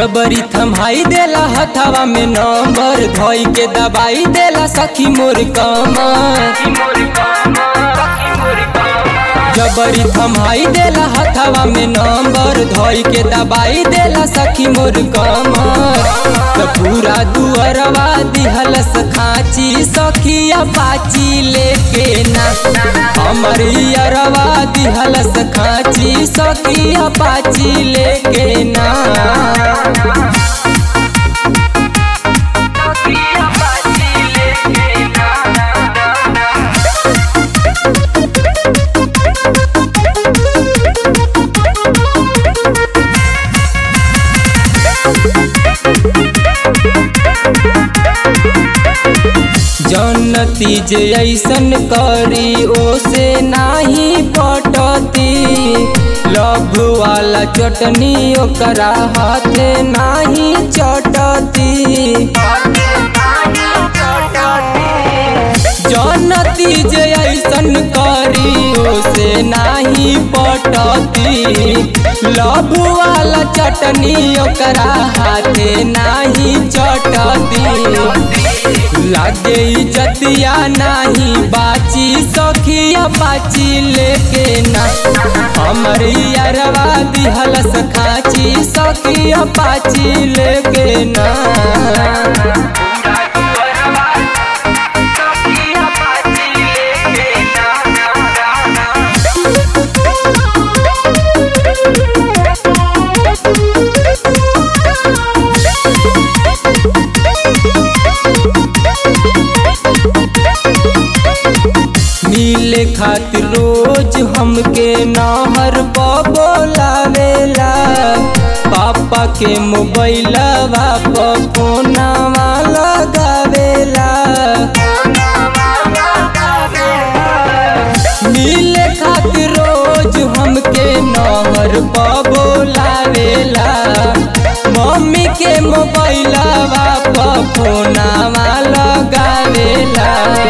जबरी थमाई देला हथवा में नंबर धोई के दबाई देला सखी मोर कमर जबरी थमाई देला हथवा में नंबर धोई के दबाई देला सखी मोर कमर त पूरा दुअरवा दिहलस खाची सखिया पाची लेके ना हमर अरवा दिहलस खाची सखिया पाची लेके ना जनती जे ऐसन करी ओसे नाही पटती लभ वाला चटनी ओकरा हाथे नाही चटती जनती जे ऐसन करी ओसे नाही पटती लभ वाला चटनी ओकरा हाथे नाही चटती लागे इज्जतिया नाही बाची सखिया बाची लेके ना हमर यारवा दिहलस खाची सखिया बाची लेके ना मिले खातिर रोज हमके नहर बोलावेला पापा के मोबाइलवा पर फोनवा लगावेला मिले खातिर रोज हमके नहर बोलावेला मम्मी के मोबाइलवा पर फोनवा लगावेला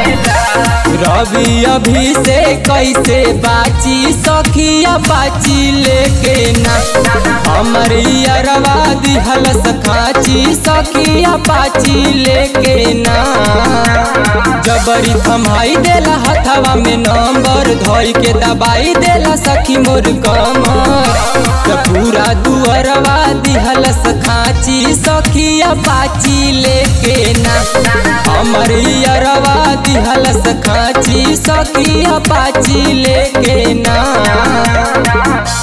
रवि अभी से कैसे बाची सखिया बाची लेके ना हमर अरवा दिहलस खाची सखिया बाची लेके ना जबरी थमाई देला हथवा में नंबर धोई के दबाई देला सखी मोर कमर त पूरा दुअरवा दिहलस खाची सखिया बाची लेके ना हमर अरवा दिहलस खाची सखिया बाची लेके ना